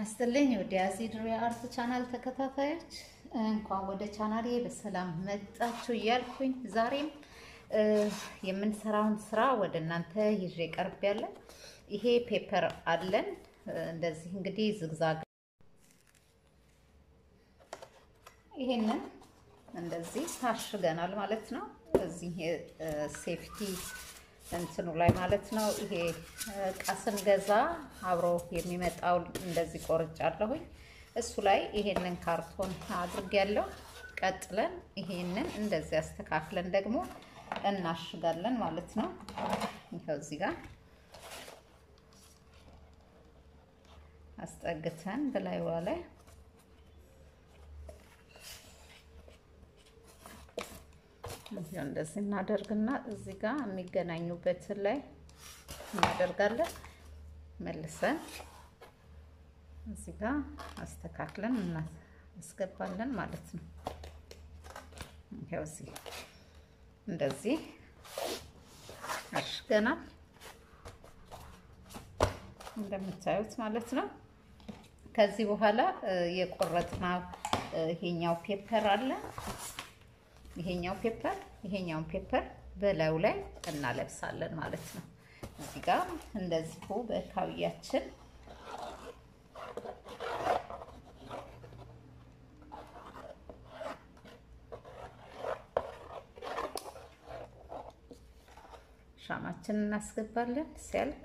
ይስጥልኝ ወደ ያዚድሪ አርት ቻናል ተከታታዮች እንኳን ወደ ቻናሌ በሰላም መጣችሁ እያልኩኝ ዛሬም የምንሰራውን ስራ ወደ እናንተ ይዤ ቀርብ ያለ ይሄ ፔፐር አለን። እንደዚህ እንግዲህ ዝግዛግ ይሄንን እንደዚህ ታሽገናል ማለት ነው። እዚህ ሴፍቲ እንትኑ ላይ ማለት ነው። ይሄ እቃ ስንገዛ አብሮ የሚመጣው እንደዚህ ቆርጫለሁኝ። እሱ ላይ ይሄንን ካርቶን አድርጌያለሁ። ቀጥለን ይሄንን እንደዚህ አስተካክለን ደግሞ እናሽጋለን ማለት ነው። ይኸው እዚህ ጋር አስጠግተን በላይዋ ላይ እንደዚህ እናደርግና እዚህ ጋር የሚገናኙበትን ላይ እናደርጋለን። መልሰን እዚህ ጋር አስተካክለን እናስገባለን ማለት ነው። ይኸው እዚህ እንደዚህ አሽገናል እንደምታዩት ማለት ነው። ከዚህ በኋላ የቆረጥነው ይሄኛው ፔፐር አለ ይሄኛው ፔፐር ይሄኛውን ፔፐር በላዩ ላይ እናለብሳለን ማለት ነው። እዚህ ጋር እንደዚሁ በካውያችን ሻማችን እናስገባለን ሲያልቅ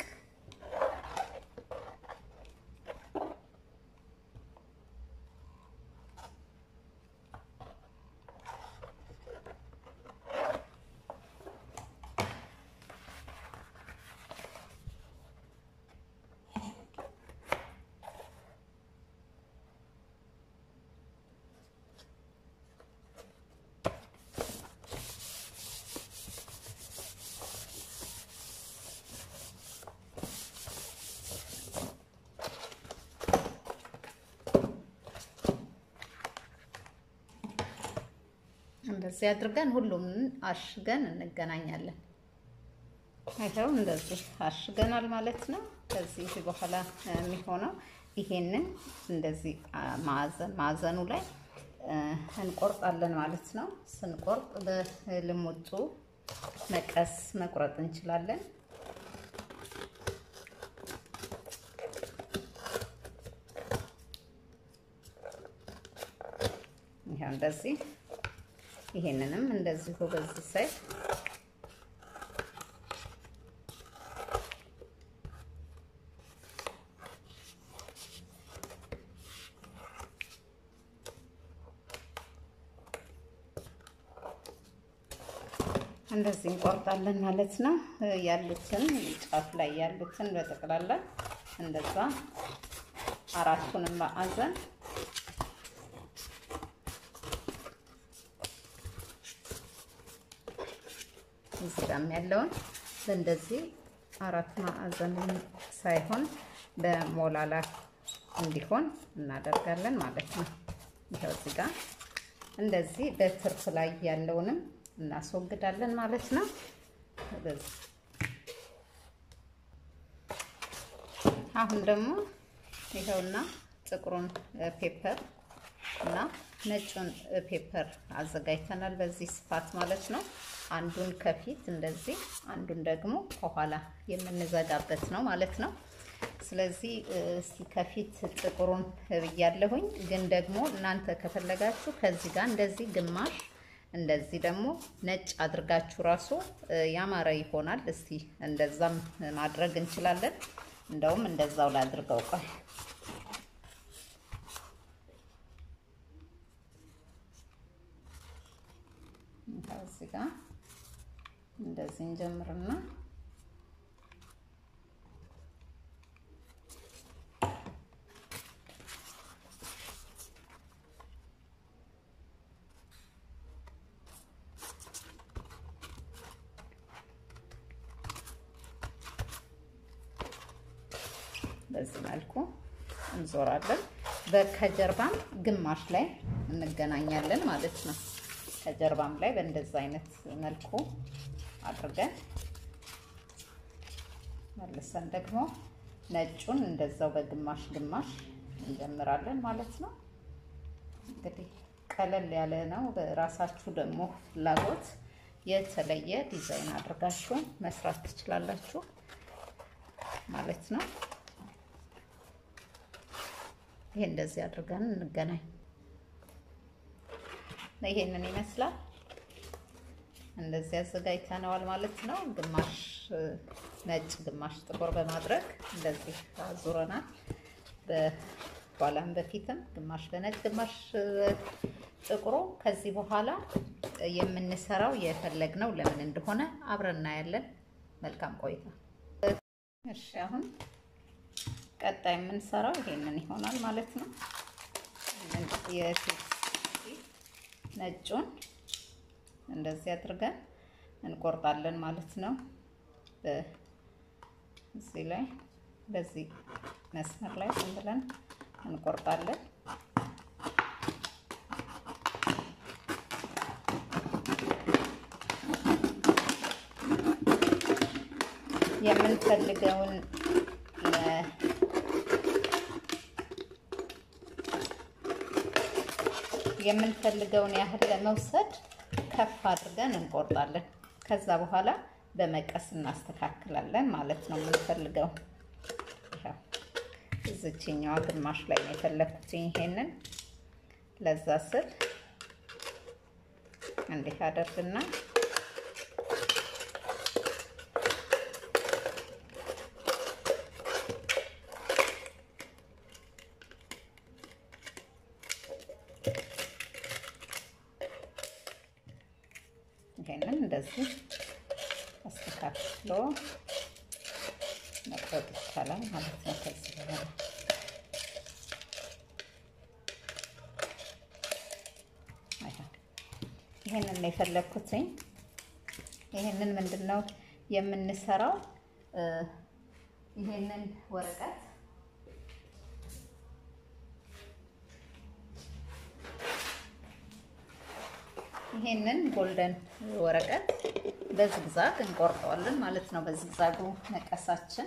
እንደዚህ አድርገን ሁሉም አሽገን እንገናኛለን። ይኸው እንደዚህ አሽገናል ማለት ነው። ከዚህ በኋላ የሚሆነው ይሄንን እንደዚህ ማዕዘን ማዕዘኑ ላይ እንቆርጣለን ማለት ነው። ስንቆርጥ በልሙጡ መቀስ መቁረጥ እንችላለን። ይኸው እንደዚህ ይሄንንም እንደዚሁ በዚህ ሳይድ እንደዚህ እንቆርጣለን ማለት ነው። ያሉትን ጫፍ ላይ ያሉትን በጠቅላላ እንደዛ አራቱንም ማዕዘን እዚህ ጋር ያለውን በእንደዚህ አራት ማዕዘን ሳይሆን በሞላላ እንዲሆን እናደርጋለን ማለት ነው። ይኸው እዚህ ጋር እንደዚህ በትርፍ ላይ ያለውንም እናስወግዳለን ማለት ነው። አሁን ደግሞ ይኸውና ጥቁሩን ፔፐር እና ነጩን ፔፐር አዘጋጅተናል። በዚህ ስፋት ማለት ነው። አንዱን ከፊት እንደዚህ አንዱን ደግሞ ከኋላ የምንዘጋበት ነው ማለት ነው። ስለዚህ እስቲ ከፊት ጥቁሩን ብያለሁኝ፣ ግን ደግሞ እናንተ ከፈለጋችሁ ከዚህ ጋር እንደዚህ ግማሽ እንደዚህ ደግሞ ነጭ አድርጋችሁ ራሱ ያማረ ይሆናል። እስቲ እንደዛም ማድረግ እንችላለን። እንደውም እንደዛው ላድርገው ቆይ እዚህ ጋር እንደዚህ እንጀምርና በዚህ መልኩ እንዞራለን። ከጀርባም ግማሽ ላይ እንገናኛለን ማለት ነው። ከጀርባም ላይ በእንደዛ አይነት መልኩ አድርገን መልሰን ደግሞ ነጩን እንደዛው በግማሽ ግማሽ እንጀምራለን ማለት ነው። እንግዲህ ቀለል ያለ ነው። በራሳችሁ ደግሞ ፍላጎት የተለየ ዲዛይን አድርጋችሁ መስራት ትችላላችሁ ማለት ነው። ይሄ እንደዚህ አድርገን እንገናኝ። ይሄንን ይመስላል። እንደዚህ አዘጋጅተነዋል ማለት ነው። ግማሽ ነጭ ግማሽ ጥቁር በማድረግ እንደዚህ አዙረናል። በኋላም በፊትም ግማሽ በነጭ ግማሽ ጥቁሩ። ከዚህ በኋላ የምንሰራው የፈለግነው ለምን እንደሆነ አብረን እናያለን። መልካም ቆይታ። እሺ አሁን ቀጣይ የምንሰራው ይሄንን ይሆናል ማለት ነው። የፊት ነጩን እንደዚህ አድርገን እንቆርጣለን ማለት ነው። እዚህ ላይ በዚህ መስመር ላይ ዝም ብለን እንቆርጣለን። የምንፈልገውን የምንፈልገውን ያህል ለመውሰድ ከፍ አድርገን እንቆርጣለን። ከዛ በኋላ በመቀስ እናስተካክላለን ማለት ነው። የምንፈልገው እዚችኛዋ ግማሽ ላይ ነው የፈለኩት። ይሄንን ለዛ ስል እንዲህ አደርግና ይሄንን እንደዚህ አስተካክሎ መቁረጥ ይቻላል ማለት ነው። ከዚህ በኋላ ይሄንን ነው የፈለኩትኝ። ይሄንን ምንድን ነው የምንሰራው? ይሄንን ወረቀት ይሄንን ጎልደን ወረቀት በዝግዛግ እንቆርጠዋለን ማለት ነው። በዝግዛጉ መቀሳችን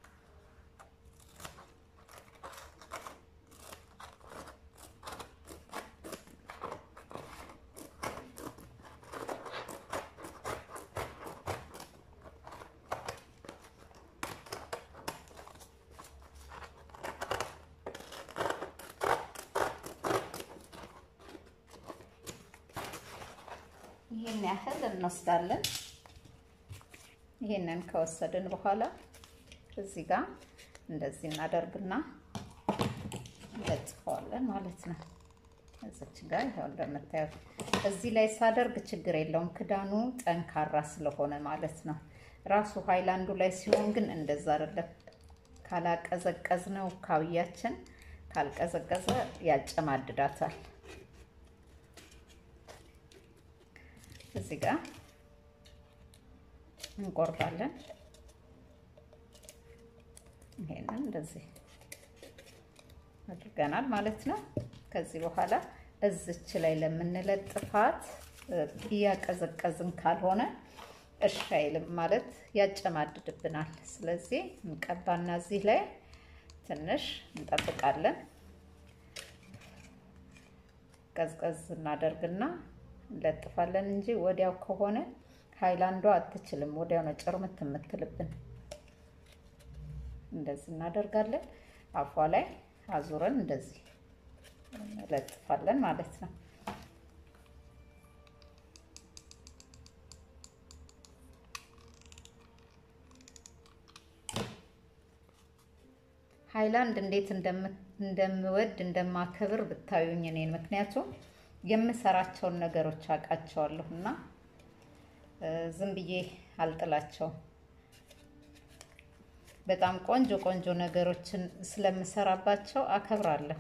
ይሄን ያህል እንወስዳለን። ይሄንን ከወሰድን በኋላ እዚህ ጋር እንደዚህ እናደርግና እንለጥፈዋለን ማለት ነው። እዚች ጋር ይኸው እንደምታዩት እዚህ ላይ ሳደርግ ችግር የለውም ክዳኑ ጠንካራ ስለሆነ ማለት ነው። ራሱ ሃይላንዱ ላይ ሲሆን ግን እንደዛ አይደለም። ካላቀዘቀዝ ነው ካውያችን ካልቀዘቀዘ ያጨማድዳታል። እዚህ ጋር እንቆርጣለን። ይሄንን እንደዚህ አድርገናል ማለት ነው። ከዚህ በኋላ እዝች ላይ ለምንለጥፋት እያቀዘቀዝን ካልሆነ እሺ አይልም ማለት ያጨማድድብናል። ስለዚህ እንቀባና እዚህ ላይ ትንሽ እንጠብቃለን። ቀዝቀዝ እናደርግና እንለጥፋለን እንጂ ወዲያው ከሆነ ሃይላንዷ አትችልም። ወዲያው ነው ጭርምት የምትልብን። እንደዚህ እናደርጋለን። አፏ ላይ አዙረን እንደዚህ እንለጥፋለን ማለት ነው። ሃይላንድ እንዴት እንደምወድ እንደማከብር ብታዩኝ እኔን ምክንያቱም የምሰራቸውን ነገሮች አውቃቸዋለሁ እና ዝም ብዬ አልጥላቸውም። በጣም ቆንጆ ቆንጆ ነገሮችን ስለምሰራባቸው አከብራለሁ።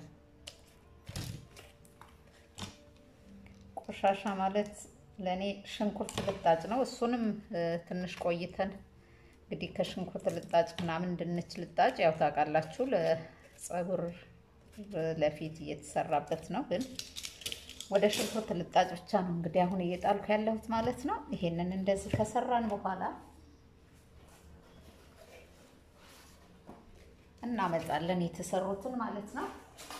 ቆሻሻ ማለት ለእኔ ሽንኩርት ልጣጭ ነው። እሱንም ትንሽ ቆይተን እንግዲህ ከሽንኩርት ልጣጭ ምናምን ድንች ልጣጭ ያው ታውቃላችሁ፣ ለጸጉር ለፊት እየተሰራበት ነው ግን ወደ ሽንኩርት ልጣጭ ብቻ ነው እንግዲህ አሁን እየጣልኩ ያለሁት ማለት ነው። ይሄንን እንደዚህ ከሰራን በኋላ እናመጣለን የተሰሩትን ማለት ነው።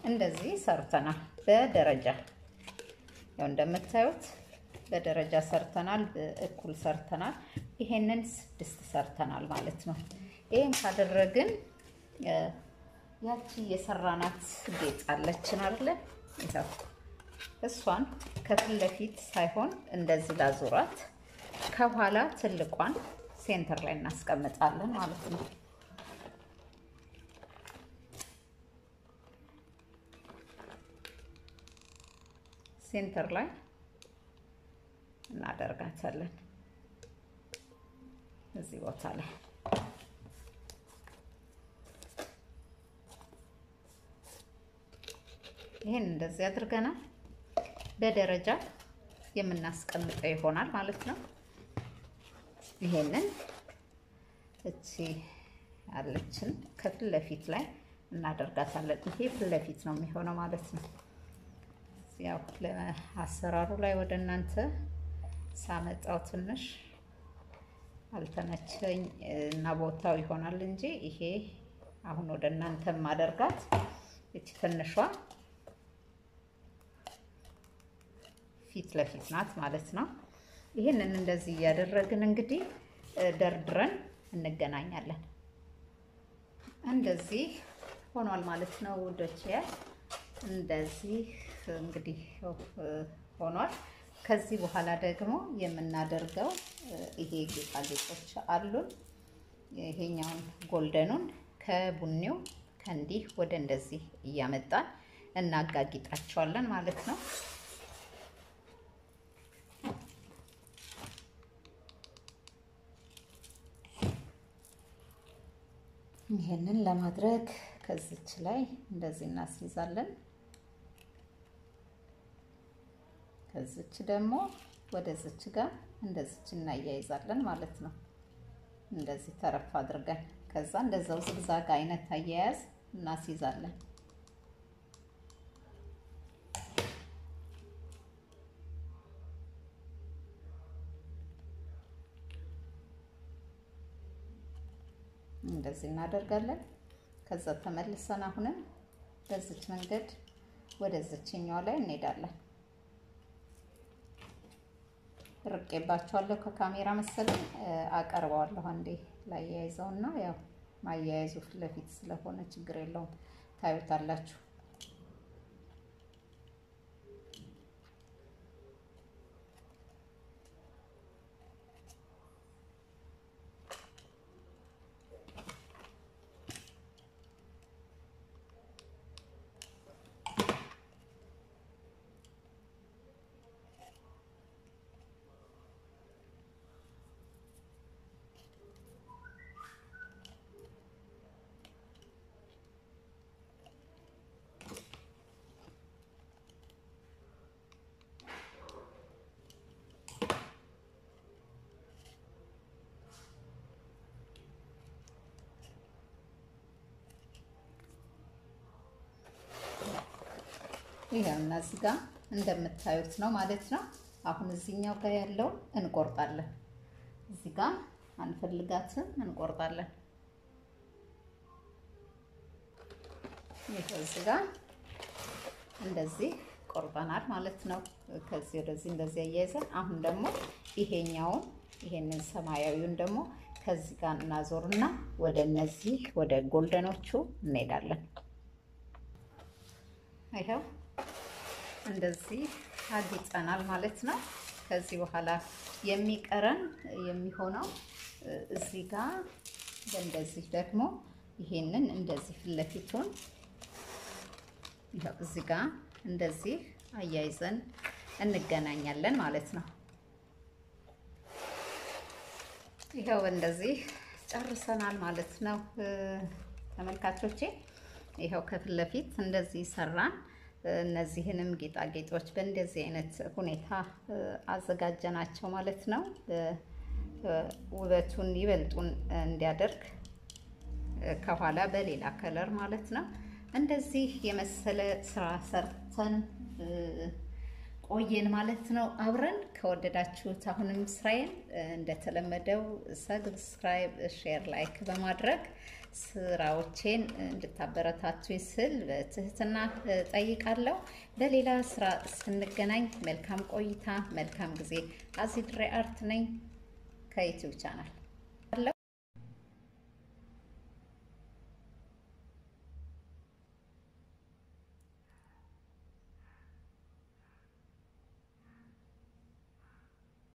እንደዚህ ሰርተናል በደረጃ ያው እንደምታዩት በደረጃ ሰርተናል፣ እኩል ሰርተናል። ይሄንን ስድስት ሰርተናል ማለት ነው። ይሄን ካደረግን ያቺ የሰራናት ጌጥ አለችን አይደለ? ይኸው እሷን ከፊት ለፊት ሳይሆን እንደዚህ ላዙራት፣ ከኋላ ትልቋን ሴንተር ላይ እናስቀምጣለን ማለት ነው። ሴንተር ላይ እናደርጋታለን እዚህ ቦታ ላይ ይሄን እንደዚህ አድርገናል። በደረጃ የምናስቀምጠው ይሆናል ማለት ነው። ይሄንን እቺ ያለችን ከፊት ለፊት ላይ እናደርጋታለን። ይሄ ፊት ለፊት ነው የሚሆነው ማለት ነው። ያው ለአሰራሩ ላይ ወደ እናንተ ሳመጣው ትንሽ አልተመቸኝ እና ቦታው ይሆናል እንጂ ይሄ አሁን ወደ እናንተ ማደርጋት እቺ ትንሿ ፊት ለፊት ናት ማለት ነው። ይህንን እንደዚህ እያደረግን እንግዲህ ደርድረን እንገናኛለን። እንደዚህ ሆኗል ማለት ነው ውዶች። እንደዚህ እንግዲህ ሆኗል። ከዚህ በኋላ ደግሞ የምናደርገው ይሄ ጌጣጌጦች አሉን። ይሄኛውን ጎልደኑን ከቡኒው ከእንዲህ ወደ እንደዚህ እያመጣን እናጋጊጣቸዋለን ማለት ነው። ይሄንን ለማድረግ ከዚች ላይ እንደዚህ እናስይዛለን። ከዚች ደግሞ ወደዚች ጋር እንደዚች እናያይዛለን ማለት ነው። እንደዚህ ተረፍ አድርገን ከዛ እንደዛው ዝግዛግ አይነት አያያዝ እናስይዛለን። እንደዚህ እናደርጋለን። ከዛ ተመልሰን አሁንም በዚች መንገድ ወደዚችኛዋ ላይ እንሄዳለን። ርቄባቸዋለሁ ከካሜራ መሰለኝ አቀርበዋለሁ። አንዴ ላያይዘው እና ያው ማያያዙ ፊት ለፊት ስለሆነ ችግር የለውም ታዩታላችሁ። ይሄው እና እዚህ ጋር እንደምታዩት ነው ማለት ነው። አሁን እዚህኛው ጋር ያለው እንቆርጣለን። እዚህ ጋር አንፈልጋትም፣ እንቆርጣለን። ይሄው እዚህ ጋር እንደዚህ ቆርጠናል ማለት ነው። ከዚህ ወደዚህ እንደዚህ አያይዘን አሁን ደግሞ ይሄኛውን ይሄንን ሰማያዊውን ደግሞ ከዚህ ጋር እናዞርና ወደ እነዚህ ወደ ጎልደኖቹ እንሄዳለን። ይኸው እንደዚህ አጊጠናል ማለት ነው። ከዚህ በኋላ የሚቀረን የሚሆነው እዚህ ጋር እንደዚህ ደግሞ ይሄንን እንደዚህ ፊት ለፊቱን ይኸው እዚህ ጋር እንደዚህ አያይዘን እንገናኛለን ማለት ነው። ይኸው እንደዚህ ጨርሰናል ማለት ነው ተመልካቾቼ። ይኸው ከፊት ለፊት እንደዚህ ሰራን። እነዚህንም ጌጣጌጦች በእንደዚህ አይነት ሁኔታ አዘጋጀናቸው ማለት ነው። ውበቱን ይበልጡን እንዲያደርግ ከኋላ በሌላ ከለር ማለት ነው። እንደዚህ የመሰለ ስራ ሰርተን ቆየን ማለት ነው። አብረን ከወደዳችሁት አሁንም ስራዬን እንደተለመደው ሰብስክራይብ፣ ሼር፣ ላይክ በማድረግ ስራዎቼን እንድታበረታቱ ስል በትህትና ጠይቃለሁ። በሌላ ስራ ስንገናኝ መልካም ቆይታ፣ መልካም ጊዜ። አዚድሬ አርት ነኝ ከዩቲዩብ ቻናል